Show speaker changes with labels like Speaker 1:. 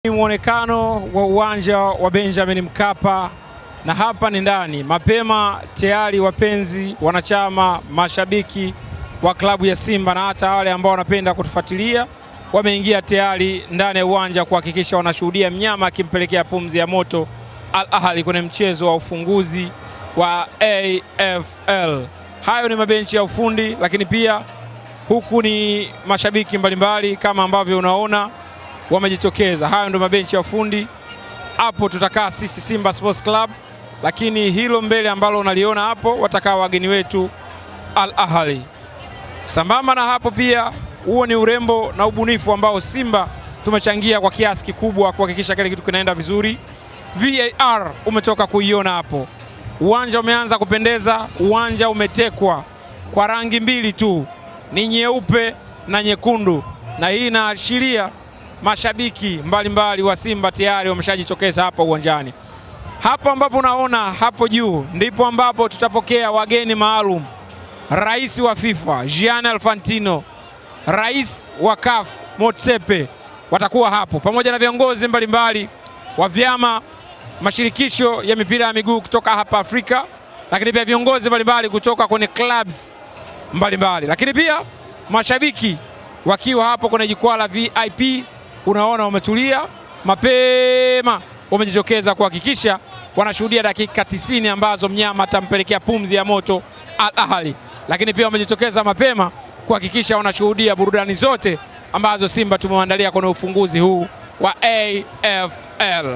Speaker 1: Ni mwonekano wa uwanja wa Benjamin Mkapa na hapa ni ndani. Mapema tayari wapenzi, wanachama, mashabiki wa klabu ya Simba na hata wale ambao wanapenda kutufuatilia wameingia tayari ndani ya uwanja kuhakikisha wanashuhudia mnyama akimpelekea pumzi ya moto Al Ahly kwenye mchezo wa ufunguzi wa AFL. Hayo ni mabenchi ya ufundi, lakini pia huku ni mashabiki mbalimbali kama ambavyo unaona wamejitokeza. Hayo ndio mabenchi ya ufundi. Hapo tutakaa sisi Simba Sports Club, lakini hilo mbele ambalo unaliona hapo watakaa wageni wetu Al Ahly. Sambamba na hapo pia, huo ni urembo na ubunifu ambao Simba tumechangia kwa kiasi kikubwa kuhakikisha kile kitu kinaenda vizuri. VAR umetoka kuiona hapo, uwanja umeanza kupendeza, uwanja umetekwa kwa rangi mbili tu, ni nyeupe na nyekundu, na hii inaashiria mashabiki mbalimbali mbali wa Simba tayari wameshajitokeza hapa uwanjani. Hapo ambapo unaona hapo juu ndipo ambapo tutapokea wageni maalum. Rais wa FIFA Gianni Infantino, rais wa CAF Motsepe watakuwa hapo pamoja na viongozi mbalimbali wa vyama mashirikisho ya mipira ya miguu kutoka hapa Afrika, lakini pia viongozi mbalimbali kutoka kwenye clubs mbalimbali, lakini pia mashabiki wakiwa hapo kwenye jukwaa la VIP unaona wametulia mapema, wamejitokeza kuhakikisha wanashuhudia dakika 90 ambazo mnyama atampelekea pumzi ya moto Al Ahly, lakini pia wamejitokeza mapema kuhakikisha wanashuhudia burudani zote ambazo Simba tumewaandalia kwenye ufunguzi huu wa AFL.